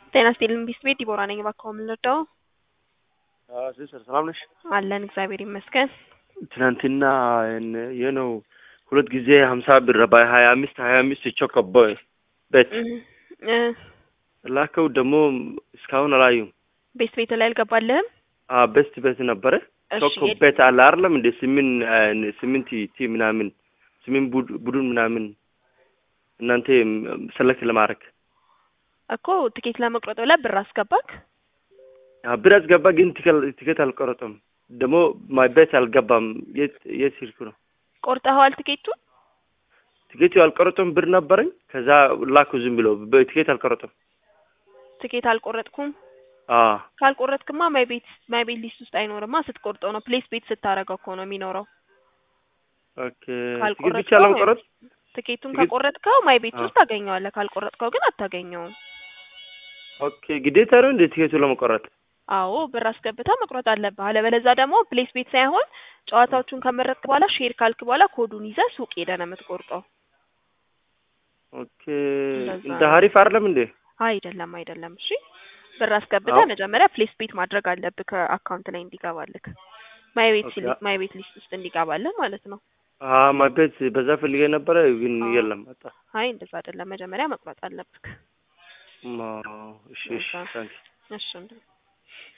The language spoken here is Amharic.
ጤና ይስጥልኝ ቢስት ቤት ዲቦራ ነኝ። እባክዎ ምን ልርዳዎ? ሲስተር ሰላም ነሽ? አለን እግዚአብሔር ይመስገን። ትናንትና የነው ሁለት ጊዜ ሀምሳ ብር በሀያ አምስት ሀያ አምስት ቾኮቦ ቤት እ ላከው ደግሞ እስካሁን አላዩም። ቤስት ቤት ላይ አልገባልህም? ቤስት ቤት ነበረ እሺ ቾኮ ቤት አለ አይደለም እንደ ስምን ስምንት ቲ ምናምን ስምንት ቡድ- ቡድን ምናምን እናንተ ሰለክት ለማድረግ እኮ ትኬት ለመቁረጥ ብለህ ብር አስገባክ? ብር አስገባ፣ ግን ቲከል- ቲኬት አልቆረጠም። ደግሞ ማይ ቤት አልገባም። የት የት ስልክ ነው ቆርጠኸዋል ትኬቱን? ቲኬቱ አልቆረጠም። ብር ነበረኝ። ከዛ ላኩ ዝም ብሎ በቲኬት አልቆረጠም። ትኬት አልቆረጥኩም። አዎ ካልቆረጥክማ ማይ ቤት ማይ ቤት ሊስት ውስጥ አይኖርማ። ስትቆርጠው ነው ፕሌስ ቤት ስታረገው እኮ ነው የሚኖረው። ኦኬ። ቲኬት ካልቆረጥከው ብቻ ለመቆረጥ ትኬቱን ትኬት- ከቆረጥከው ማይ ቤት አዎ። ውስጥ ታገኘዋለህ። ካልቆረጥከው ግን አታገኘውም። ኦኬ። ግዴታ ነው እንደ ቲኬቱ ለመቆረጥ? አዎ ብር አስገብተህ መቁረጥ አለብህ። አለበለዚያ ደግሞ ፕሌስ ቤት ሳይሆን ጨዋታዎቹን ከመረጥክ በኋላ ሼር ካልክ በኋላ ኮዱን ይዘህ ሱቅ ሄደህ ነው የምትቆርጠው። ኦኬ። እንደዛ እንደ ነው። ሀሪፍ አይደለም እንዴ? አይደለም አይደለም። እሺ ብር አስገብተህ አዎ። መጀመሪያ ፕሌስ ቤት ማድረግ አለብህ ከአካውንት ላይ እንዲገባልህ ማይ ቤት ኦኬ። ሲል- ማይ ቤት ሊስት ውስጥ እንዲገባልህ ማለት ነው። አዎ ማይ ቤት በዛ ፈልጌ ነበረ፣ ግን አዎ። የለም መጣ። አይ እንደዛ አይደለም። መጀመሪያ መቁረጥ አለብህ። አዎ፣ እሺ እሺ እንደዛ። ታንክ እሺ እንደ-